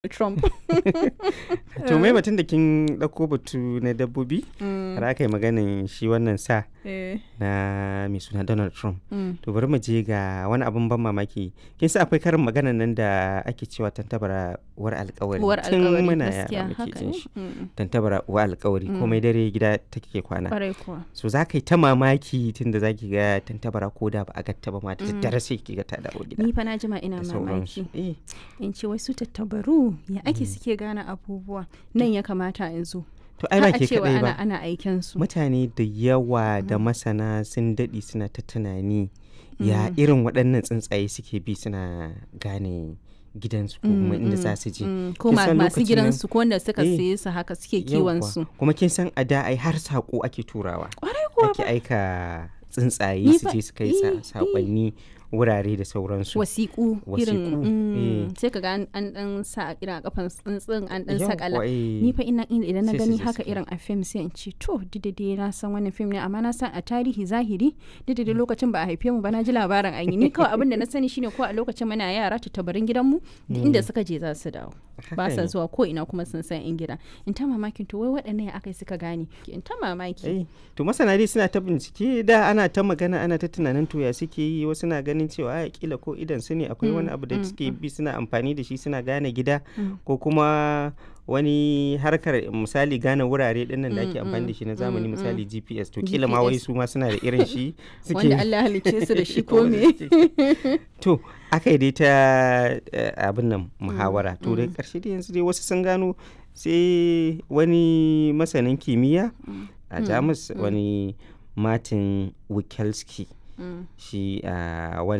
Trump. to mai batun da kin ɗauko batu na dabbobi har aka yi maganin shi wannan sa Eh, na mai suna Donald Trump. mm. To bari mu je ga wani abin ban mamaki. Kin sa akwai karin maganan nan da ake cewa tantabara uwar alkawari. Uwar Tun alkawari muna gaskiya yara muke haka jin ne. shi. Mm. Tantabara uwar alkawari komai dare gida take kwana. Kwarai kuwa. So za ka yi ta mamaki tun da za ki ga tantabara ko da ba a gatta ba ma da daddare sai ki ga ta dawo gida. Ni fa na jima ina da sauransu. mamaki. Eh, In ce wasu tattabaru ya ake suke gane abubuwa. Nan ya kamata in zo. To ai ba Har a ke cewa kaɗai ana ba. ana aiken su. Mutane da yawa da masana sun daɗe suna ta tunani ya irin waɗannan tsuntsaye suke bi suna gane gidansu ko kuma inda za su je. Mm, Ko Kin ma- san masu lokacin nan- gidansu ko wanda suka Eh, siye su haka suke Yawwa. kiwon su. Kuma kin san a da ai har saƙo ake turawa. Kwarai kuwa Ake aika tsuntsaye Ni su fa- je su kai eh, sa- eh. saƙonni wurare da sauransu. wasiƙu irin Wasiƙu, mm, eh. sai ka ga an an dan sa irin a kafan tsuntsun an dan Yawwa, sakala eh. ni fa ina in- idan na Sai su gani je haka su kai. irin a fim sai in ce to didade na san wannan fim ne amma na san a tarihi zahiri didade lokacin ba a haife mu ba na ji labarin an yi ni kawai abin da na sani shine ko a lokacin muna yara tattabarin gidanmu duk inda suka je za su dawo ba Haka sa ne. zuwa ko ina kuma sun san in gida in ta mamakin to wai waɗannan ya aka suka gane in ta mamaki Eh, to masana dai suna ta bincike da ana ta magana ana ta tunanin to ya suke yi wasu na ganin cewa a kila ko idan su ne akwai wani abu da suke bi suna amfani da shi suna gane gida ko kuma wani harkar misali gane wurare dinnan da ake amfani da shi na zamani misali GPS to kila ma wai GPS. su ma suna da irin shi suke wanda Allah ya halicce su da shi ko me to aka yi dai ta eh, abin nan muhawara to dai karshe dai yanzu dai wasu sun gano sai wani masanin kimiyya a jamus wani martin wikelski Mm. shi a